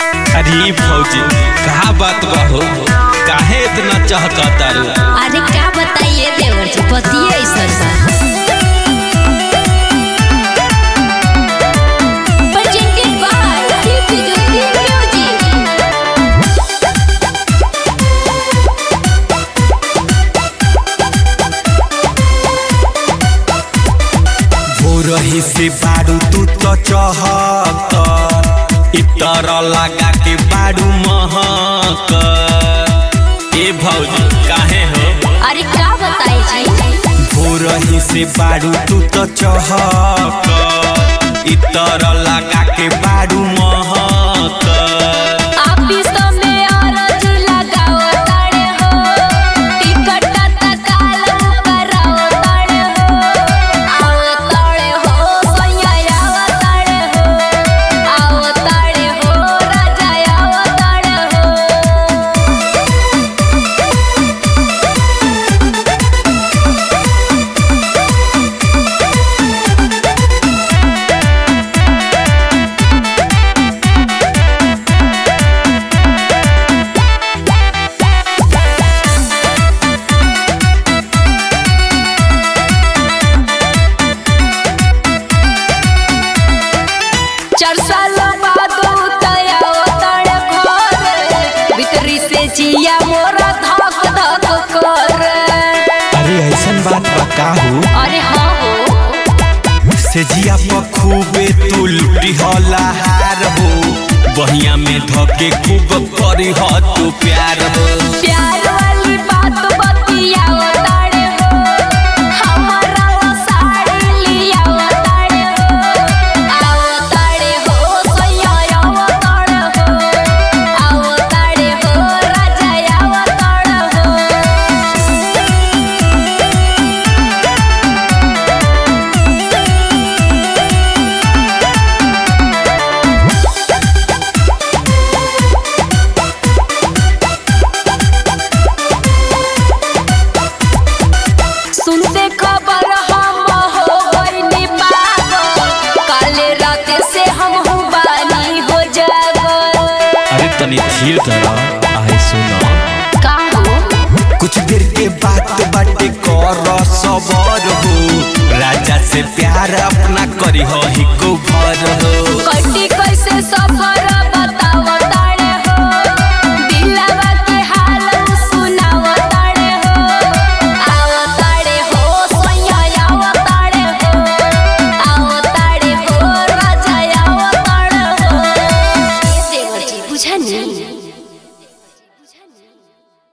अरे भौजी कहा बात बा हो काहे इतना चहकता रू अरे क्या बताइए देवर जी पतिए ऐसा बा Presented by Tiffy Music. भोरही से बारू तू तो चहक इतर लगा के बारू महक ए भौजी काहे हो अरे क्या बताइए जी भोरही से बारू तू तो चहक इतर लगा के बारू महक ऑफिस में औरत लगाओ ताड़े हो टिकट तत्काल कराओ ताड़े हो आओ ताड़े हो सैया आओ ताड़े हो आओ ताड़े हो राजा आओ ताड़े हो चार साल बाद उतया तड़ घर भीतरी से जिया मोरा धक धक कर अरे ऐसन बात बा का हो अरे हाँ हो से जिया खूबे तू लुटी होला हार हो बहिया में धके खूब करी ह तू प्यार हो प्यार वाली बात बतियाओ ताड़े हो हमारा वो साड़ी लियाओ ताड़े हो आओ ताड़े हो सैया आओ ताड़े हो आओ ताड़े हो राजा आओ ताड़े हो सुनते खबर हम हो गइनी पागल काले रात से हम हूँ बानी हो जागल अरे तनी धीर धरा आए सुनो का हो कुछ देर के बात बाटे कर सबर हो राजा से प्यार अपना करी हो ही को भर हो कटी कैसे सफर बताओ ताड़े हो दिलवा के हाल सुनाओ ताड़े हो आओ ताड़े हो सैया आओ ताड़े हो आओ ताड़े हो राजा आओ ताड़े हो देवर जी बुझनी